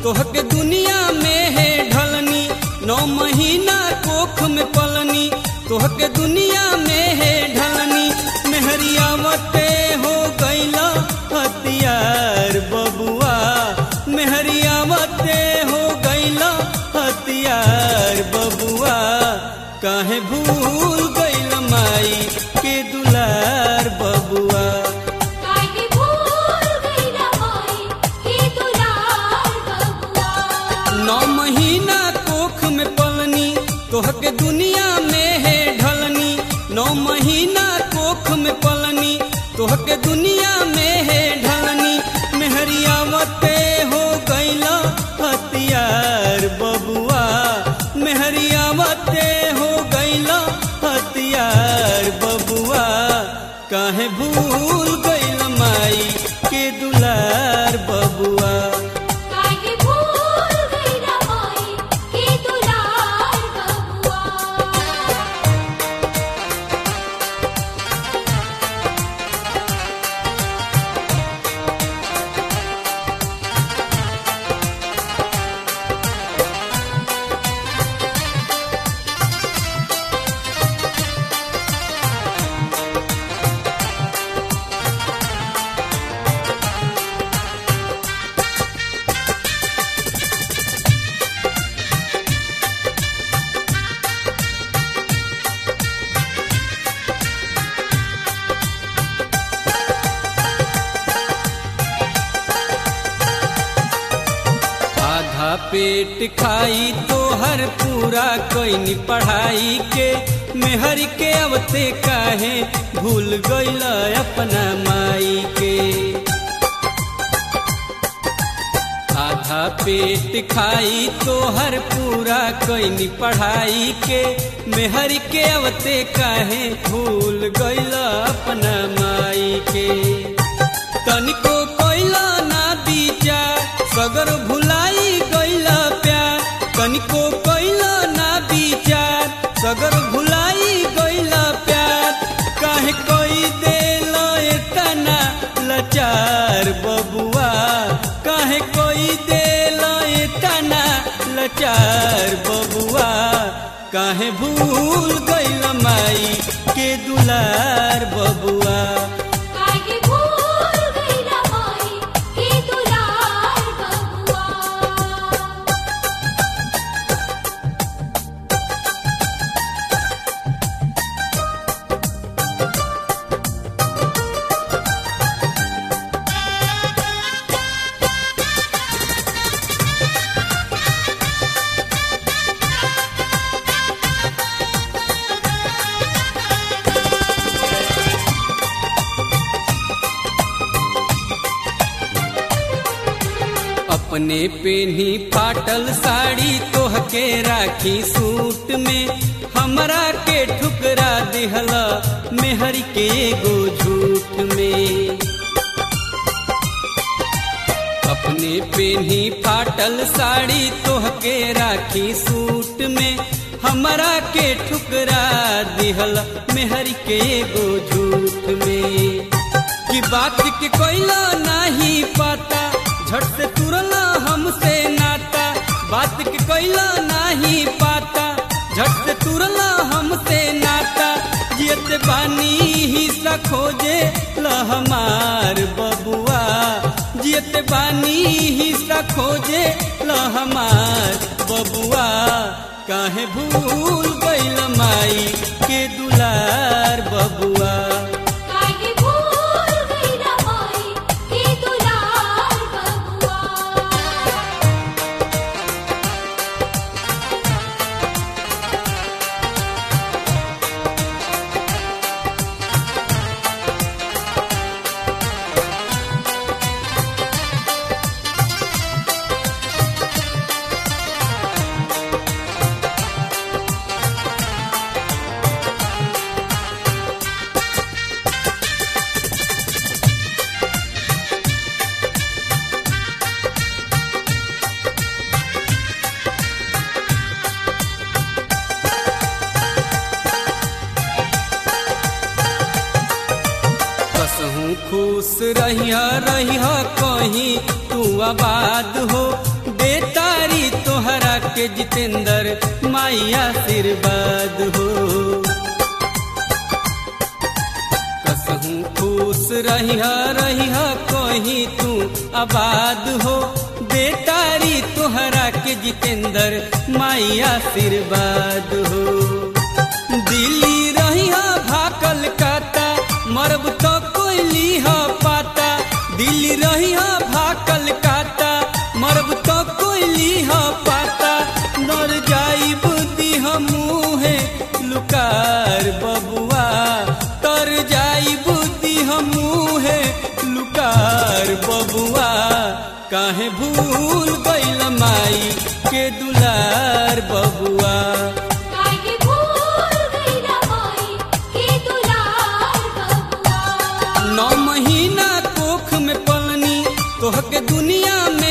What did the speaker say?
तोहके दुनिया में है ढलनी नौ महीना कोख में पलनी तोहके दुनिया में है ढलनी मेहरियावते हो गैला हथियार बबुआ मेहरियावते हो गैला हथियार बबुआ काहे भूल गैल माई के दुलार बबुआ काहे भूल गईला माई के दुलार बबुआ नौ महीना कोख में पलनी तोहके दुनिया में है ढलनी नौ महीना कोख में पलनी तोहके दुनिया में है ढलनी मेहरियावते हो गैला हथियार बबुआ मेहरियावते हो गैला हथियार बबुआ काहे भूल गैल माई के दुलार बबुआ काहे भूल गईला माई के दुलार बबुआ आधा पेट खाई तो हर पूरा कोई पढ़ाई के मेहर के अवते काहे भूल गईल अपना माई के आधा पेट खाई तो हर पूरा कोई पढ़ाई के मेहर के अवते काहे भूल गईल अपना माई के तनिको कोइला ना विचार सगर भुलाई गइला प्यार तनिको कोइला ना विचार सगर भुलाई गइला प्यार काहे कोई देल एतना लाचार बबुआ काहे कोई देल एतना लाचार बबुआ काहे भूल गइल माई के दुलार बबुआ काहे भूल गईला माई के दुलार बबुआ अपने पेनी फाटल साड़ी तोहके राखी सूट में हमरा के ठुकरा दिहला मेहर के एगो झूठ में अपने पेनी फाटल साड़ी तोहके राखी सूट में हमरा के ठुकरा दिहला मेहर के एगो झूठ में कि बात के कोइला नहीं पता झट से तुरला हमसे नाता बात के कोइला नहीं पाता झट से तुरला हमसे नाता जियत बानी हिस्सा खोजे ल हमार बबुआ जियत बानी हिस्सा खोजे ल हमार बबुआ काहे भूल गइल माई के दुलार बबुआ काहे भूल गईला माई के दुलार बबुआ कसहूँ खुश रहिया रहिया कहीं तू आबाद हो दे के जितेंद्र माई आशीर्वाद हो कसहूँ खुश रहिया रहिया कहीं तू आबाद हो बेटारी तोहरा के जितेंद्र माई आशीर्वाद हो दिल्ली रहिया भाकल काता मरब तो कोई लीहा पाता दिल्ली रहिया भाकल काता मरब तो कोई लीहा पाता नर जाई बुद्धि हमूहे लुकार बबुआ तर जाई बुद्धि हमूहे लुकार बबुआ काहे भूल गइल माई के दुलार बबुआ काहे भूल गईला माई के दुलार बबुआ नौ महीना कोख में पलनी तोहके दुनिया में